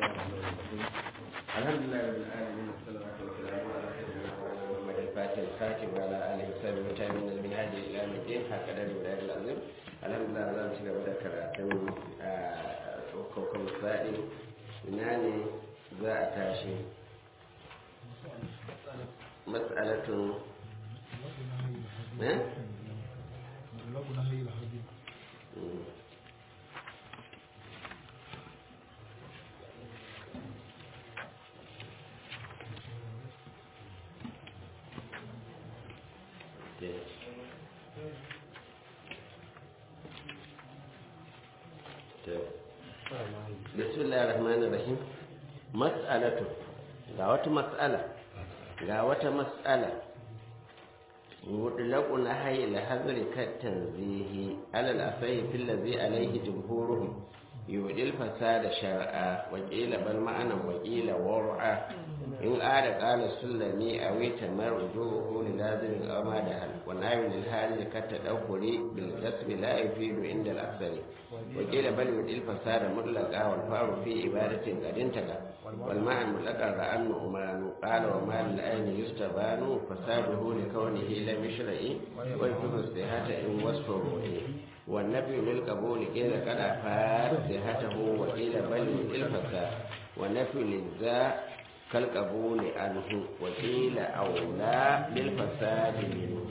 الحمد لله رب العالمين والصلاة والسلام على سيدنا محمد الفاتح الخاتم وعلى آله وصحبه وتابعين المنهاج إلى يوم الدين هكذا الولاية العظيم الحمد لله za mu ci gaba da karatun kokon sa'i ina ne za a tashi mas'alatun ne? bismillahir rahmanir rahim mas'alatu ga wata mas'ala ga wata mas'ala mutlaqu nahyi al-hazri kat tanzihi ala al-asai fil ladhi alayhi jumhuruhum yudil fasada shar'a wa qila bal ma'ana wa qila war'a in ada qala sullami aw tamarruhu li lazim al-ama da hal wa nahyu lil hal kat tadawuri bil kasb la yufidu inda al-asari wa qila bal yudil fasada mutlaqa wal faru fi ibadatin qadintaka wal ma'an mutlaqa ra'an umran qala wa ma lil ayni yustabanu fasaduhu li kawnihi lam yushra'i wa yakunu sihata in wasfahu والنبي للقبول قيل قد أفاد صحته وقيل بل الفساد والنفي للذا كالقبول عنه وقيل أولى للفساد منه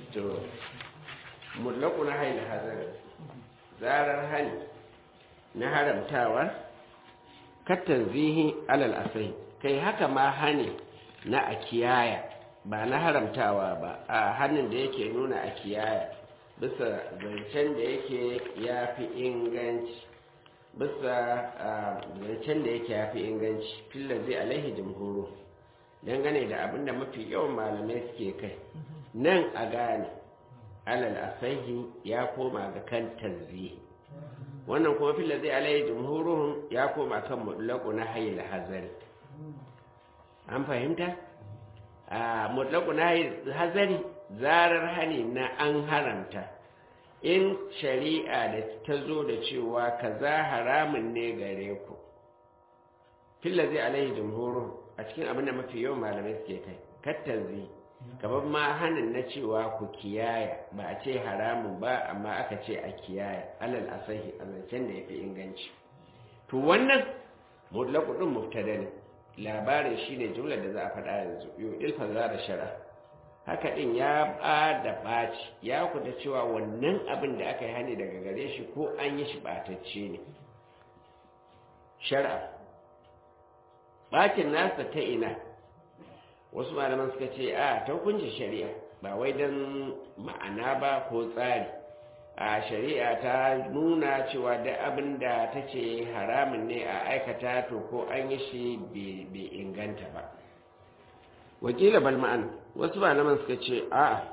مطلق نهي الحذر zarar hani na haramtawa kattanzihi alal asai kai haka ma hani na a kiyaya ba na haramtawa ba a hannun da yake nuna a kiyaya bisa zancen da yake ya fi inganci bisa zancen da yake ya fi inganci filazi alaihi jimhuru dangane da abin da mafi yawan malamai suke kai nan a gane alal asahi ya koma ga kan tanzihi wannan kuma filazi alaihi jimhuru ya koma kan mutlaku na hayil hazari an fahimta a mutlaku na hayil hazari zarar hani na an haramta in shari'a da ta zo da cewa kaza haramun ne gare ku filla zai alaihi jumhurun a cikin abin da mafi yawan malamai suke kai kattanzi gaban ma hanin na cewa ku kiyaya ba a ce haramun ba amma aka ce a kiyaya alal asahi a zancen da ya fi inganci to wannan mutlaku din mubtada ne labarin shine jumlar da za a faɗa yanzu yau ilfa za da shara haka ɗin ya ba da ɓaci ya kuta cewa wannan abin da aka yi hani daga gare shi ko an yi shi ɓatacce ne shara ɓacin nasa ta ina wasu malaman suka ce a ta hukunci shari'a ba wai don ma'ana ba ko tsari a shari'a ta nuna cewa da abin da ta ce haramun ne a aikata to ko an yi shi bai inganta ba wakila bal ma'ana wasu malaman suka ce a'a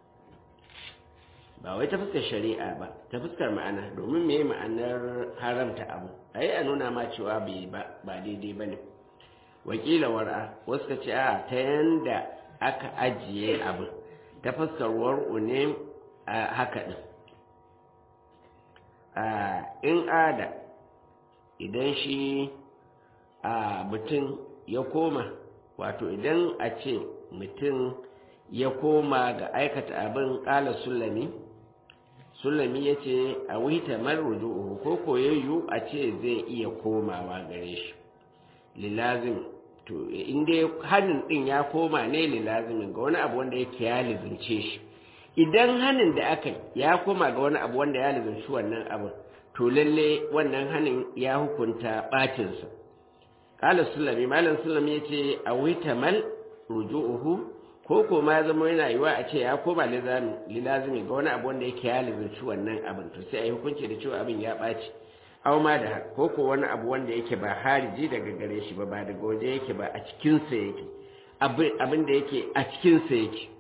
ba wai ta fuskar shari'a ba ta fuskar ma'ana domin me ma'anar haramta abu ai a nuna ma cewa bai ba ba daidai bane wakila war'a wasu suka ce a'a ta yanda aka ajiye abu ta fuskar war'u ne a haka din a in ada idan shi a mutum ya koma wato idan a ce mutum ya koma ga aikata abin ƙala sulami sulami ya ce a wita marruju'uhu ko koyayyu a ce zai iya komawa gare shi lilazim to inda hannun ɗin ya koma ne lilazimin ga wani abu wanda yake ya lizince shi idan hannun da aka ya koma ga wani abu wanda ya lizinci wannan abin to lalle wannan hannun ya hukunta ɓacinsa ƙala sulami malam sulami ya ce a wita mal ruju'uhu ko ko ma zama yana yiwa a ce ya koma lilazimi ga wani abu wanda yake ya lizarci wannan abin to sai a yi hukunci da cewa abin ya ɓaci aw ma da ko ko wani abu wanda yake ba hariji daga gare shi ba ba daga waje yake ba a cikinsa yake abin da yake a cikinsa yake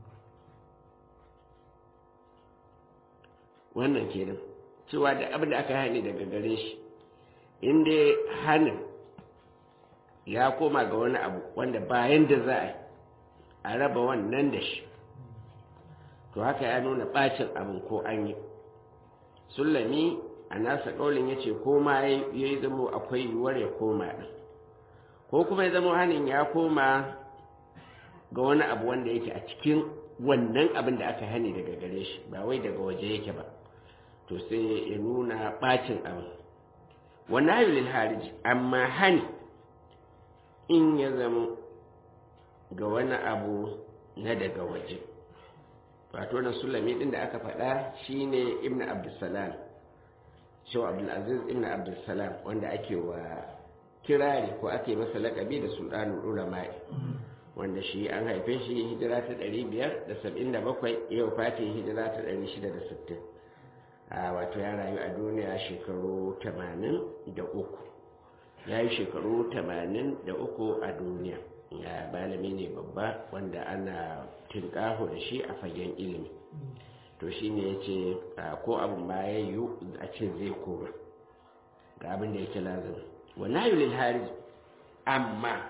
wannan kenan cewa da abin da aka hani daga gare shi inda hanin ya koma ga wani abu wanda bayan da za a yi a raba wannan da shi to haka ya nuna bacin abin ko an yi sulami a nasa ƙaulin ya ce ko ma ya yi zamo akwai yiwuwar ya koma ɗin ko kuma ya zama hannun ya koma ga wani abu wanda yake a cikin wannan abin da aka hani daga gare shi ba wai daga waje yake ba to sai ya nuna ɓacin abin wani hayulil hariji amma hani in ya zama ga wani abu na daga waje wato na sulami din da aka faɗa shine ibn abdussalam shaw abdulaziz ibn abdussalam wanda ake wa kirari ko ake masa laƙabi da sultanul ulama'i wanda shi an haife shi hijira ta 577 yau fati hijira ta 660 a wato ya rayu a duniya shekaru 83 ya yi shekaru 83 a duniya ya malami ne babba wanda ana tinkaho da shi a fagen ilimi to shi ne ya ce ko abin ma ya yi a ce zai koma ga abin da yake lazim wani yulil harij amma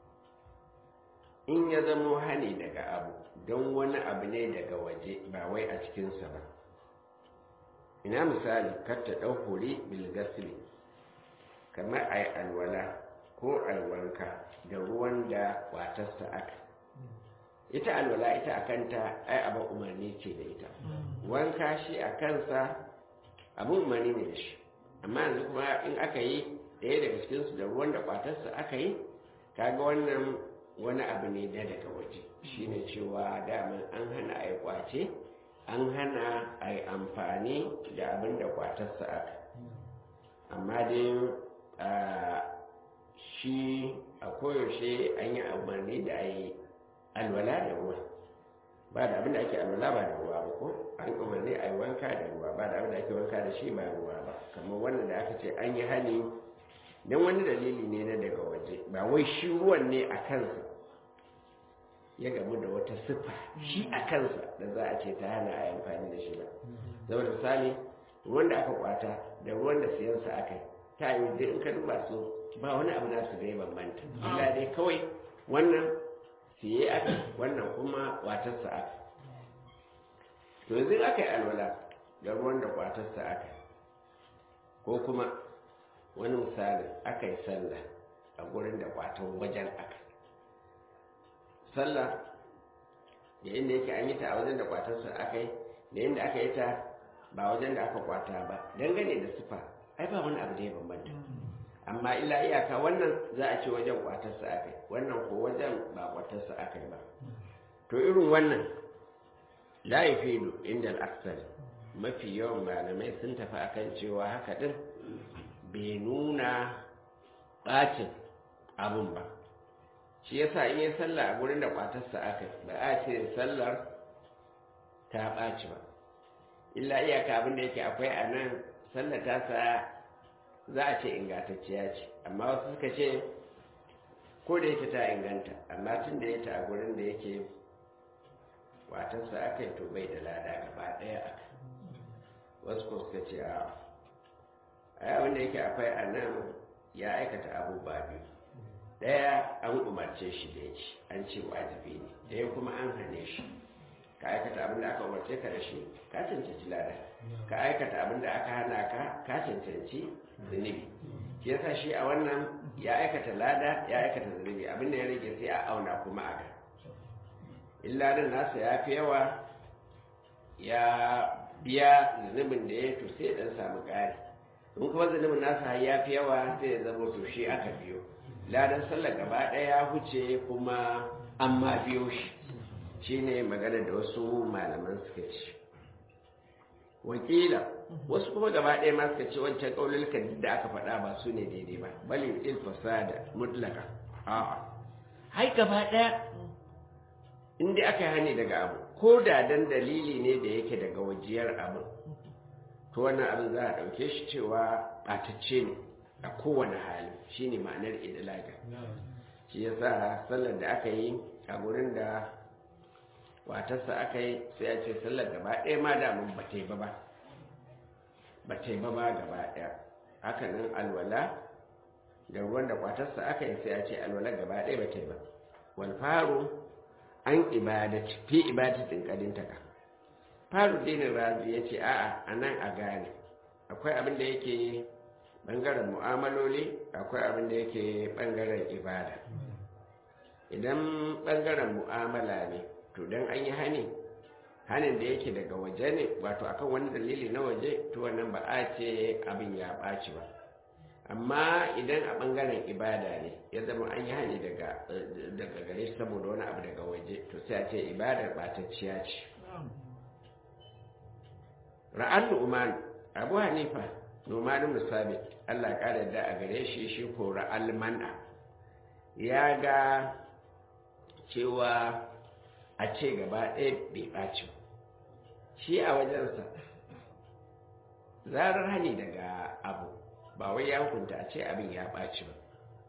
in ya zamo hani daga abu don wani abu ne daga waje ba wai a cikinsa ba ina misali katta ɗau hori bilgasili kamar a yi alwala ko alwanka da ruwan da watarsa aka ita alwala ita a kanta ai abin umarni ce da ita wanka shi a kansa abin umarni ne da shi amma yanzu kuma in aka yi ɗaya daga cikinsu da ruwan da kwatarsa aka yi kaga wannan wani abu ne da daga waje shine cewa daman an hana a yi kwace an hana a yi amfani da abin da kwatarsa aka amma dai shi a koyaushe an yi umarni da a yi alwala da ruwa ba da abin da ake alwala ba da ruwa ba ko an umarni a yi wanka da ruwa ba da abin da ake wanka da shi ba ruwa ba kamar wannan da aka ce an yi hali don wani dalili ne na daga waje ba wai shi ruwan ne a kansa ya gamu da wata siffa shi a kansa da za a ce ta hana a yi amfani da shi ba zama misali ruwan da aka kwata da ruwan da siyansa aka yi ta yi da in ka duba su ba wani abu nasu da ya bambanta illa dai kawai wannan siye aka wannan kuma watarsa aka to yanzu aka yi alwala da ruwan da kwatarsa aka ko kuma wani misali aka yi sallah a gurin da kwatan wajen aka sallah da inda yake an yi ta a wajen da kwatarsa aka yi da inda aka yi ta ba wajen da aka kwata ba dangane da sufa ai ba wani abu da ya bambanta amma illa iyaka wannan za a ce wajen kwatarsa aka yi wannan ko wajen ba kwatarsa aka yi ba to irin wannan la yafidu inda al'aksar mafi yawan malamai sun tafi akan cewa haka din bai nuna ɓacin abun ba shi yasa in yi sallah a gurin da kwatarsa aka yi ba a ce sallar ta ɓaci ba illa iyaka abin da yake akwai a nan sallar ta sa za a ce ingantacciya ce amma wasu suka ce ko da yake ta inganta amma tun da ya ta a gurin da yake watarsa aka yi to bai da lada gaba ɗaya aka wasu ko suka ce a a wanda yake akwai a nan ya aikata abubuwa biyu ɗaya an umarce shi da ya ci an ce wajibi ne ɗaya kuma an hane shi ka aikata abin da aka umarce ka da shi ka cancanci lada ka aikata abin da aka hana ka ka cancanci zunubi shi yasa shi a wannan ya aikata lada ya aikata zunubi abin da ya rage sai a auna kuma a ga illa din nasa ya fi yawa ya biya zunubin da ya to sai dan samu ƙari in kuma zunubin nasa ya fi yawa sai ya zama to shi aka biyo ladan sallar gaba ɗaya ya huce kuma an ma biyo shi shine magana da wasu malaman suka ce wakila wasu kuma gaba ɗaya ma suka ce wancan ƙaunulkan da aka faɗa ba su ne daidai ba bali il fasada mutlaka a'a hai gaba ɗaya inda aka yi hani daga abu ko da dan dalili ne da yake daga wajiyar abin to wannan abin za a ɗauke shi cewa ɓatacce ne a kowane hali shine ma'anar idilaga shi yasa sallar da aka yi a gurin da watarsa aka yi sai ya ce sallar gaba ɗaya ma damun ba ta yi ba ba ba ta yi ba ba gaba ɗaya haka nan alwala da ruwan da kwatarsa aka yi sai ya ce alwala gaba ɗaya ba ta yi ba wal faru an ibadaci fi ibadatin kadin taka faru dinin razi ya ce a'a a nan a gane akwai abin da yake bangaren mu'amaloli akwai abin da yake bangaren ibada idan bangaren mu'amala ne to don an yi hani hanin da yake daga waje ne wato akan wani dalili na waje to wannan ba a ce abin ya ɓaci ba amma idan a ɓangaren ibada ne ya zama an yi hani daga gare shi saboda wani abu daga waje to sai a ce ibadar ɓatacciya ce ra'an nu'man abu hanifa nu'man musabit allah ƙara da a gare shi shi ko ra'al man'a ya ga cewa a ce gaba ɗaya bai ɓaci shi a wajensa zarar hani daga abu ba wai ya hukunta a ce abin ya ɓaci ba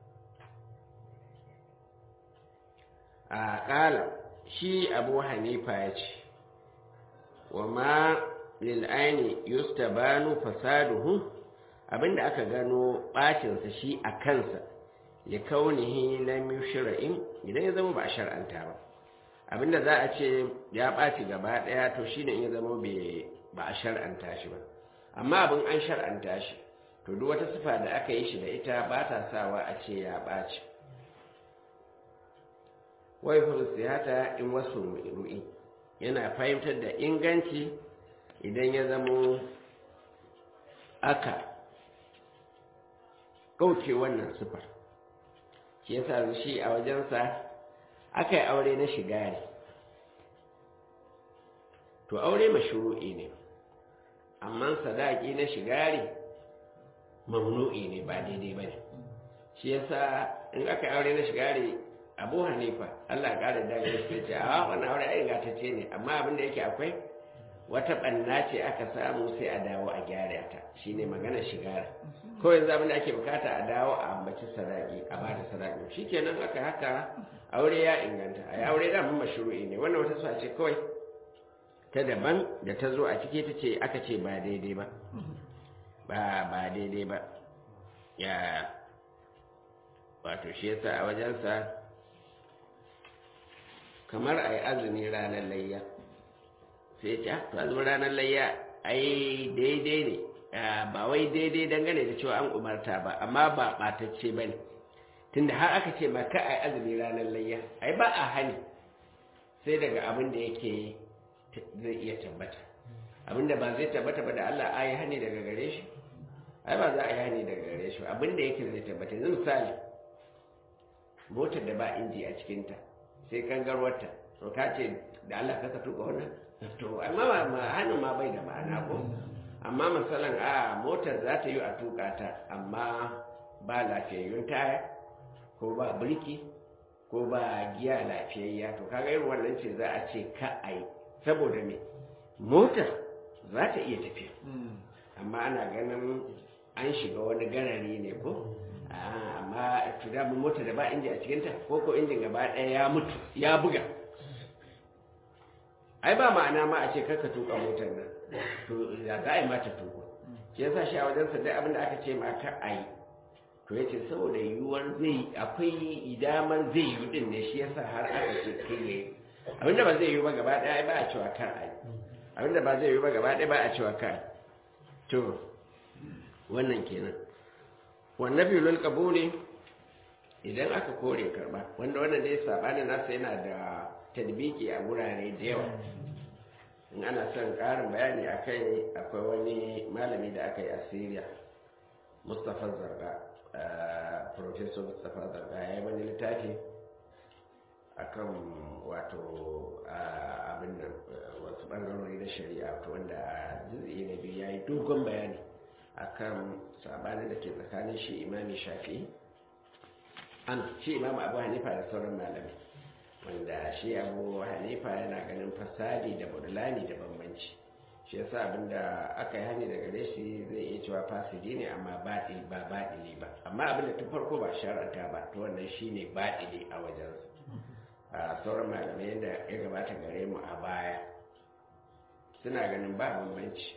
a ƙala shi abu hanifa ya ce wa ma lil'aini yustabanu fasaduhu abinda aka gano ɓacinsa shi a kansa ya kaunihi lam yushra'in idan ya zama ba a shar'anta ba abinda za a ce ya ɓaci gaba ɗaya to shine in ya zama ba a shar'anta shi ba amma abin an shar'anta shi to duk wata sifa da aka yi shi da ita ba ta sawa a ce ya ɓaci wai siyata in wasu ru'i yana fahimtar da inganci idan ya zamo aka ɗauke wannan sifar shi yasa shi a wajensa aka yi aure na shiga ne to aure mashru'i ne amma sadaki na shigari mamnu'i ne ba daidai ba ne shi yasa in aka yi aure na shigari abu hanifa allah ƙara da ya ce a wannan aure ai gatacce ne amma abin da yake akwai wata ɓanna ce aka samu sai a dawo a gyara ta shine magana shigara ko yanzu abin da ake bukata a dawo a ambaci sadaki a ba da sadaki shikenan aka haka aure ya inganta a aure da mun mashru'i ne wannan wata sa ce kawai ta daban da ta zo a ciki ta ce aka ce ba daidai ba ba ba daidai ba ya wato shi yasa a wajensa kamar a yi azumi ranar layya sai ce to azumin ranar layya ai daidai ne ba wai daidai dangane da cewa an umarta ba amma ba ɓatacce ba ne tunda har aka ce maka a yi azumi ranar layya ai ba a hani sai daga abin da yake zai iya tabbata abin da ba zai tabbata ba da Allah a yi hani daga gare shi ai ba za a yi hani daga gare shi abin da yake zai tabbata yanzu misali motar da ba inji a cikinta sai kangarwarta to ka ce da Allah ka tuka wannan to amma ma hannun ma bai da ma'ana ko amma misalan a motar za ta yi a tuka ta amma ba lafiyayyun taya ko ba birki ko ba giya lafiyayya to kaga irin wannan ce za a ce ka a yi saboda me motar za ta iya tafiya amma ana ganin an shiga wani garari ne ko amma tuda motar da ba inji a cikinta ko ko injin gaba ɗaya ya mutu ya buga ai ba ma'ana ma a ce karka tuka motar nan to ya za a yi mata tuko shi yasa shi a wajen sa duk abin da aka ce ma ka a yi to yace saboda yiwuwar zai akwai idamar zai yi din ne shi yasa har aka ce kai yayi abin da ba zai yi ba gaba ɗaya ba a cewa kar a yi abin da ba zai yi ba gaba ɗaya ba a cewa kar to wannan kenan wannan bilul kabuli idan aka kore karba wanda wannan dai sabanin nasa yana da tadbiki a wurare da yawa in ana son ƙarin bayani a kai akwai wani malami da aka yi a syria mustapha zarga professor mustapha zarga ya yi wani littafi akan wato abin nan wasu ɓangarori na shari'a wanda a jizi na biyu ya yi dogon bayani akan sabanin da ke tsakanin shi imami shafi an shi imamu abu hanifa da sauran malamai wanda shi abu hanifa yana ganin fasadi da budulani da bambanci shi yasa abinda aka yi hani daga gare shi zai iya cewa fasidi ne amma baɗi ba baɗili ba amma abinda tun farko ba shar'anta ba to wannan shine baɗili a wajensa a sauran malamai yadda ya gabata gare mu a baya suna ganin ba bambanci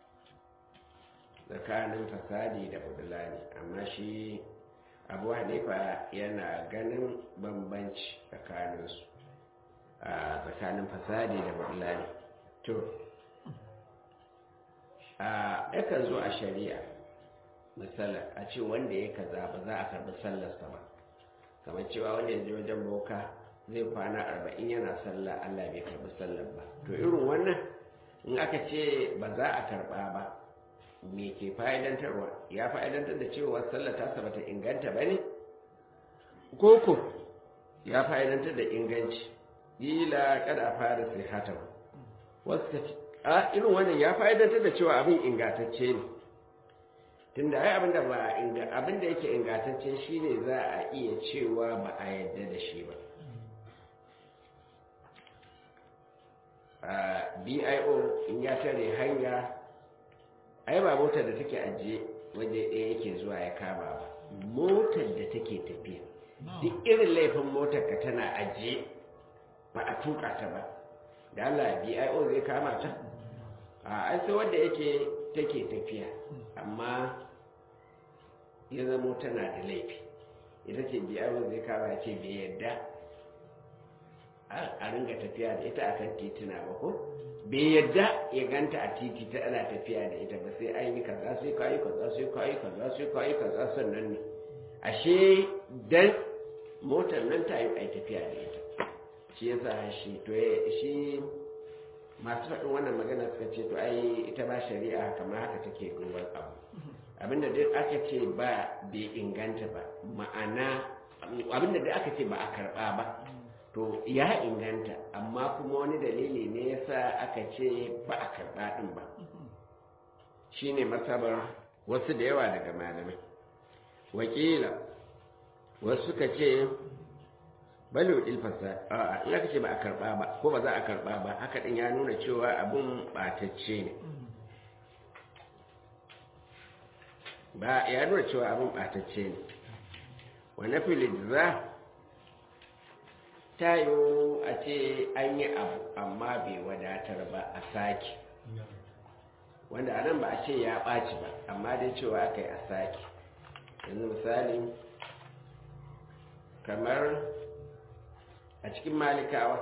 tsakanin fasadi da budulani amma shi abu hanifa yana ganin bambanci tsakaninsu a tsakanin fasadi da budulani to a yakan zo a shari'a misala a ce wanda ya kaza ba za a karbi sallarsa ba kamar cewa wanda ya je wajen boka zai kwana arba'in yana sallah allah bai karbi sallar ba to irin wannan in aka ce ba za a karba ba me ke fa'idantarwa ya fa'idantar da cewa sallar tasa bata inganta ba ne koko ya fa'idantar da inganci ila kada fara sai hatan wasu a irin wannan ya fa'idantar da cewa abin ingantacce ne tunda ai abinda ba abinda yake ingantacce shine za a iya cewa ba a yadda da shi ba a bio in ya tare hanya ai ba motar da take ajiye waje ɗaya yake zuwa ya kama ba motar da take tafiya duk irin laifin motar ka tana ajiye ba a tuka ta ba da Allah bio zai kama ta a ai sai wanda yake take tafiya amma ya zamo tana da laifi ita ce bio zai kama ya ce bai yadda a ringa tafiya da ita akan tituna ba ko bai yadda ya ganta a titi ta ana tafiya da ita ba sai an yi kaza sai kayi kaza sai kayi kaza sai kayi kaza sannan ne ashe dan motar nan ta yi ai tafiya da ita shi yasa shi to shi masu faɗin wannan magana suka ce to ai ita ba shari'a kamar haka take duban abu abinda duk aka ce ba bai inganta ba ma'ana abinda duk aka ce ba a karɓa ba to ya inganta amma kuma wani dalili ne yasa aka ce ba a karɓa ɗin ba shine masabar wasu da yawa daga malamai wakila wasu suka ce balo ilfasa a in aka ce ba a karɓa ba ko ba za a karɓa ba haka ɗin ya nuna cewa abin ɓatacce ne ba ya nuna cewa abin ɓatacce ne wani filin za ta yiwu a ce an yi abu amma bai wadatar ba a sake wanda a nan ba a ce ya ɓaci ba amma dai cewa aka yi a sake yanzu misali kamar a cikin malikawa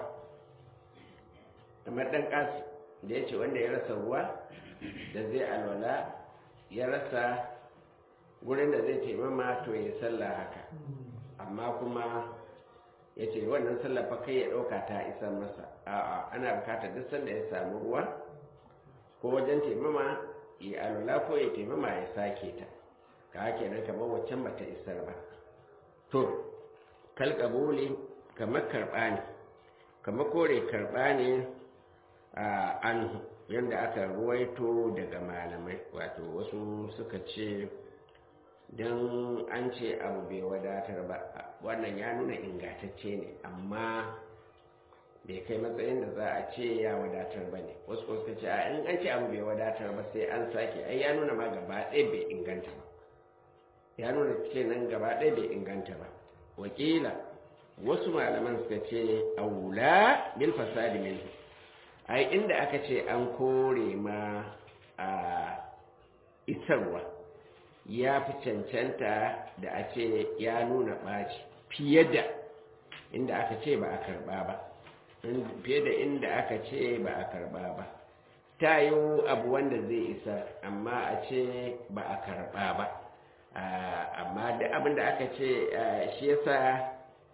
kamar ɗan ƙasu da ya ce wanda ya rasa ruwa da zai alwala ya rasa wurin da zai taimama to ya sallah haka amma kuma ya ce wannan sallafa kai ya ɗauka ta isa masa a'a ana bukatar duk sanda ya samu ruwa ko wajen taimama ya alwala ko ya taimama ya sake ta ka hake nan kamar waccan ba ta isar ba to kalkaboli kamar karɓa ne kamar kore karɓa ne a anhu yadda aka ruwaito daga malamai wato wasu suka ce don an ce abu bai wadatar ba wannan ya nuna ingantacce ne amma bai kai matsayin da za a ce ya wadatar ba ne wasu suka ce a in an ce abu bai wadatar ba sai an sake ai ya nuna ma gaba ɗaya bai inganta ba ya nuna ce nan gaba ɗaya bai inganta ba wakila wasu malaman suka ce aula bil fasadi min ai inda aka ce an kore ma a isarwa ya fi cancanta da a ce ya nuna ɓaci fiye da inda aka ce ba a karɓa ba fiye da inda aka ce ba a karɓa ba ta yi abu wanda zai isa amma a ce ba a karɓa ba amma da abin da aka ce shi yasa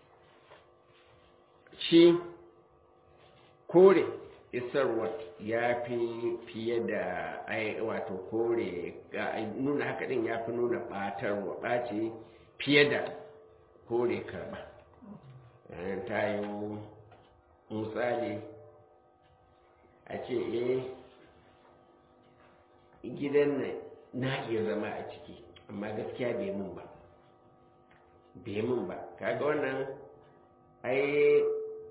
shi kore isarwar ya fi fiye da wato kore nuna haka din ya fi nuna ɓatarwa ɓaci fiye da kore karɓa ta yi misali a ce eh gidan nan na iya zama a ciki amma gaskiya bai mun ba bai mun ba kaga wannan ai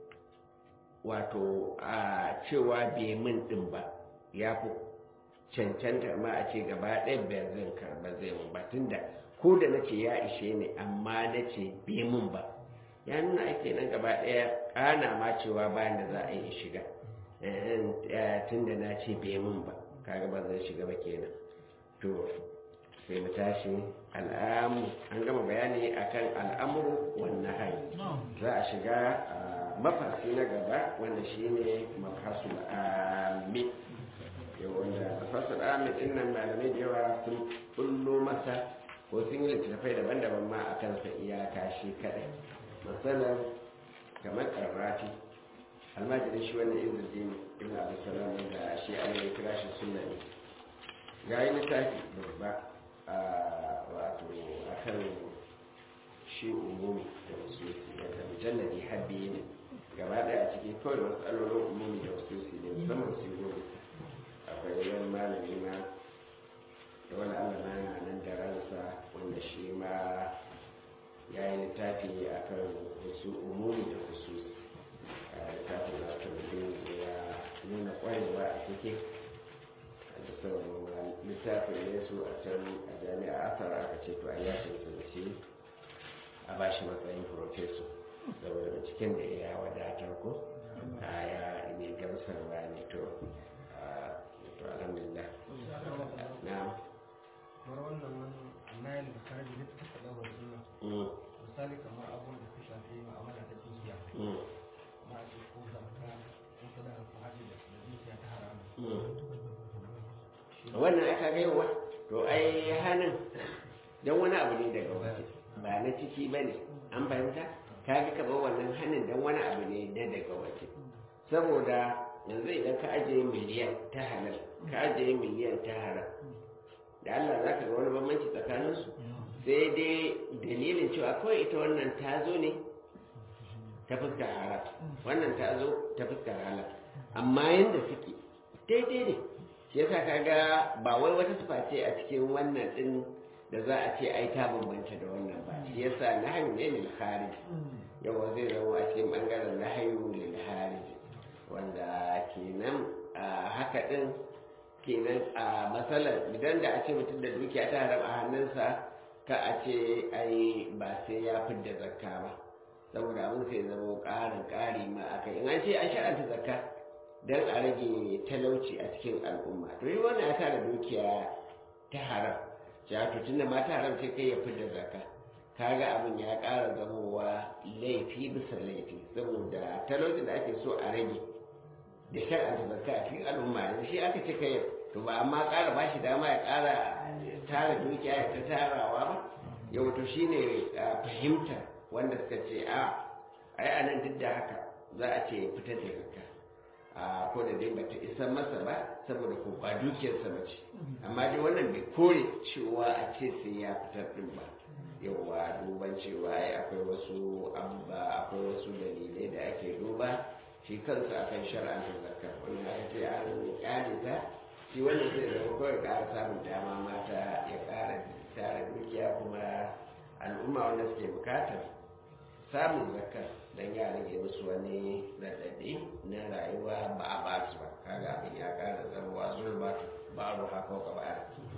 wato a cewa bai min din ba ya fi cancanta ma a ce gaba ɗaya bai zan karba zai mun ba tunda ko da na ce ya ishe ni amma na ce bai mun ba ya nuna ake nan gaba ɗaya ƙana ma cewa bayan da za a yi shiga tunda na ce bai mun ba kaga ba zai shiga ba kenan to sai mu tashi al'amu an gama bayani akan al'amuru wannan hari za a shiga mafasi na gaba wanda shine mafasul ami yau wanda fasar ahmed din nan malamai da yawa sun bullo masa ko sun yi littattafai daban-daban ma a kansa iyaka shi kadai matsalar kamar karrafi almajirin shi wannan izuddin ibn abu salam da shi an yi kira shi sunna ne ya yi littafi babba a wato a kan shi umumi da wasu da mujalladi habbi ne gaba daya a cikin kawai matsalolin umumi da wasu ne musamman su gobe akwai wani malami ma da wani allah na yana nan da ransa wanda shi ma ya yi littafi a kan wasu umumi da hususi a littafin na mutum ya nuna kwarewa a cikin da sauran littafin ne su a can a jami'a asar aka ce to an ya cancanci a ba shi matsayin profeso saboda binciken da ya wadatar ko a ya ne gamsarwa ne to to alhamdulillah na kamar wannan wani annayin da kare da ta faɗa wa suna misali kamar abubuwan da su shafi ma'amala ta dukiya ma ce ko zakka ko sadaka ko hajji da dukiya ta haramu wannan aka gaiwa to ai hannun don wani abu ne daga waje ba na ciki ba ne an fahimta ka ga kaba wannan hannun don wani abu ne na daga waje saboda yanzu idan ka ajiye miliyan ta halal ka ajiye miliyan ta haram da Allah za ka ga wani bambanci tsakaninsu sai dai dalilin cewa kawai ita wannan ta zo ne ta fuskar haram wannan ta zo ta fuskar halal amma yadda suke daidai ne shi yasa kaga ba wai wata sifa ce a cikin wannan din da za a ce ai ta bambanta da wannan ba shi yasa nahyu ne lil kharij yawa zai zama a cikin bangaren nahyu lil kharij wanda kenan haka din kenan a matsalar idan da a ce mutum da dukiya ta haram a hannunsa ka a ce ai ba sai ya fidda zakka ba saboda abin sai zama ƙarin ƙari ma aka in an ce an shar'anta zakka don a rage talauci a cikin al'umma to yi wannan ya tara dukiya ta haram ya to tunda ma ta haram sai kai ya fidda zakka kaga abin ya ƙara zamowa laifi bisa laifi saboda talauci da ake so a rage da shar'anta zakka a cikin al'umma yanzu shi aka ce kai to ba amma ƙara ba shi dama ya ƙara tara dukiya ya ta tarawa ba yau to shine fahimta wanda suka ce a ai anan duk da haka za a ce fitar da zakka a ko da dai bata isa masa ba saboda ko ba dukiyarsa ba ce amma dai wannan bai kore cewa a ce sai ya fitar din ba yauwa duban cewa ai akwai wasu abubuwa akwai wasu dalilai da ake duba shi kansa akan shar'anta zakka wannan aka ce an kyale ta shi wannan zai zama kawai ƙara samun dama mata ya ƙara tara dukiya kuma al'umma wanda suke bukatar samun zakka don ya rage musu wani raɗaɗi na rayuwa ba a ba su ba kaga abin ya ƙara zama zulma ba ru haka ka ba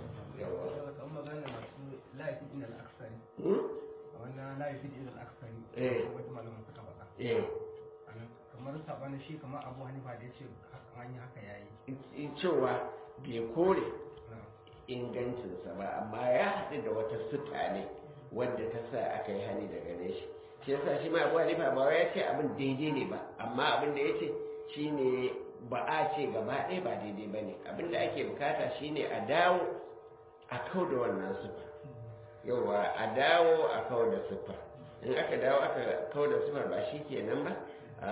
yawa kan magana masu laifin din al'aksari a wannan laifin din al'aksari Eh. wata malamin suka faɗa eh Anan kamar sabanin shi kamar abu hanifa da ya ce an yi haka yayi in cewa bai kore na ingancinsa ba amma ya haɗu da wata suka ne wadda ta sa aka yi hani da gare shi shi yasa shi ma abu hanifa ba wai ya ce abin daidai ne ba amma abin da ya ce shine ba a ce gaba ɗaya ba daidai ba ne abin da ake bukata shine a dawo a kau da wannan sufa yawa a dawo a kau da sufa in aka dawo aka kau da sufar ba shi kenan ba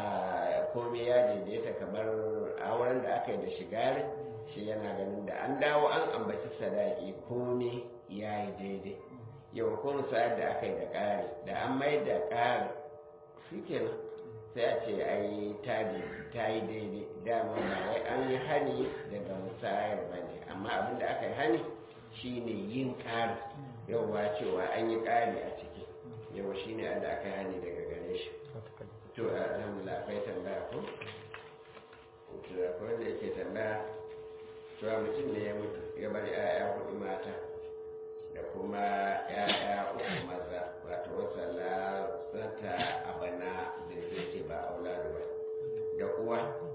a komai ya daidaita kamar auren da aka yi da shigarin shi yana ganin da an dawo an ambaci sadaki komai ya yi daidai yau ko musayar da aka yi da ƙari da an mai da ƙari shi kenan sai a ce ai ta ta yi daidai dama ba wai an yi hani daga musayar ba ne amma abin da aka yi hani shine yin ƙari yauwa cewa an yi ƙari a ciki yau shine da aka yi hani daga gare shi to alhamdulillah akwai tambaya ko to akwai wanda yake tambaya cewa mutum ne ya mutu ya bar 'ya'ya hudu mata da kuma 'ya'ya uku maza wato wasa lasata abana da zai ce ba auladu ba da uwa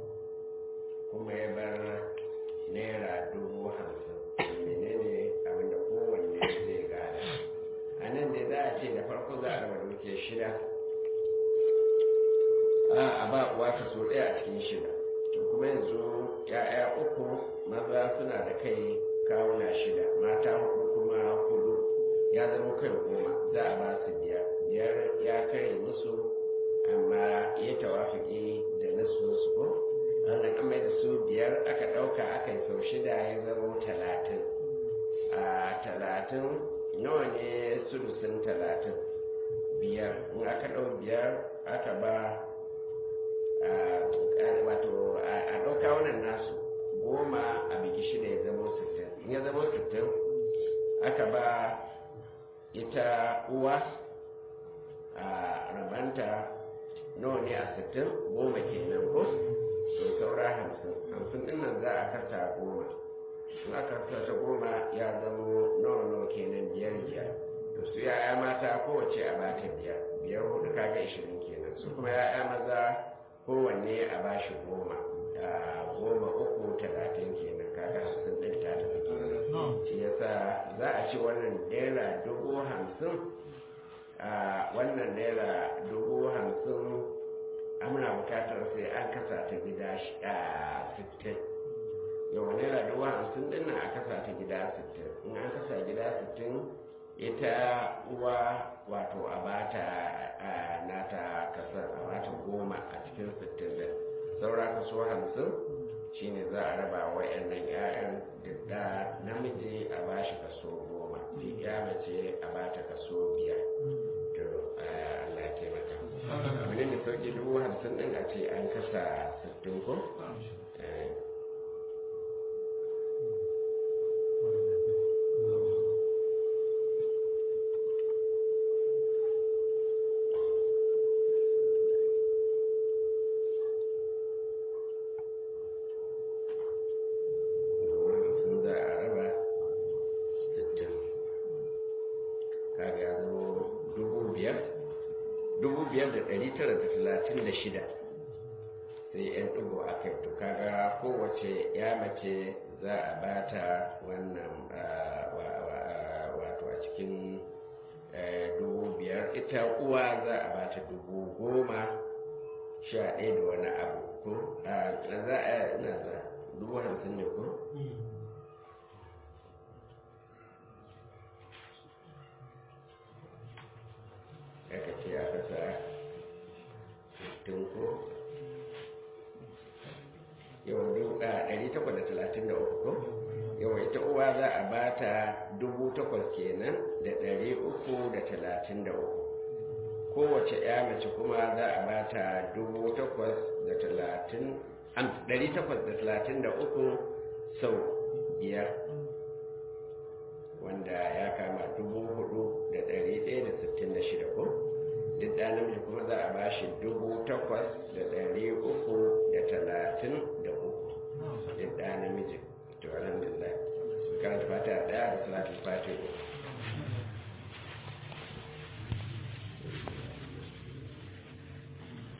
kuma ya bar naira dubu hamsin menene abinda kowanne zai gada a nan da za a ce da farko za a raba duke shida a a ba uwa kaso ɗaya a cikin shida to kuma yanzu ya'ya uku maza suna da kai kawuna shida mata hudu kuma hudu ya zama kai goma za a ba su biyar biyar ya kai musu amma ya tawafiki da nasu su ko wannan an mai da su biyar aka ɗauka aka yi sau shida ya zama talatin a talatin nawa ne sulusun talatin biyar in aka ɗau biyar aka ba wato a ɗauka wannan nasu goma a bigi shida ya zama sittin in ya zama sittin aka ba ita uwa a rabanta nawa ne a sittin goma kenan ko to saura hamsin hamsin ɗin nan za a kasa goma in aka kasa goma ya zama nawa nawa kenan biyar biyar to su ya'ya mata kowace a bata biyar biyar hudu kaga ishirin kenan su kuma ya'ya maza kowanne a bashi goma goma uku talatin kenan kaga hamsin ɗin ta tafi kenan shi yasa za a ci wannan naira dubu hamsin a wannan naira dubu hamsin amina bukatar sai an kasa ta gida sittin yau naira dubu hamsin din nan a kasa ta gida sittin in an kasa gida sittin ita uwa wato a bata nata kasar a bata goma a cikin sittin din saura kaso hamsin shine za a raba wa yannan 'ya'yan da namiji a bashi kaso goma ya mace a bata kaso biyar to Allah ya taimaka abu ne mai sauki dubu hamsin din a ce an kasa sittin ko biyar da ɗari tara da talatin da shida sai yan ɗigo a kai to kaga kowace ya mace za a bata wannan wato a cikin dubu biyar ita uwa za a bata dubu goma sha ɗaya da wani abu ko za a ina za dubu hamsin ne ko aka ce aka sa tunko yawan duka 833 ko yawan ita uwa za a ba ta 8,000 kenan da 333 kowace ya mace kuma za a ba ta 833 sau biyar wanda ya kama 4,166 ko duk ɗan namiji kuma za a bashi dubu takwas da ɗari uku da talatin da uku duk ɗan namiji to alhamdulillah karanta fata ɗaya da salatul fatiha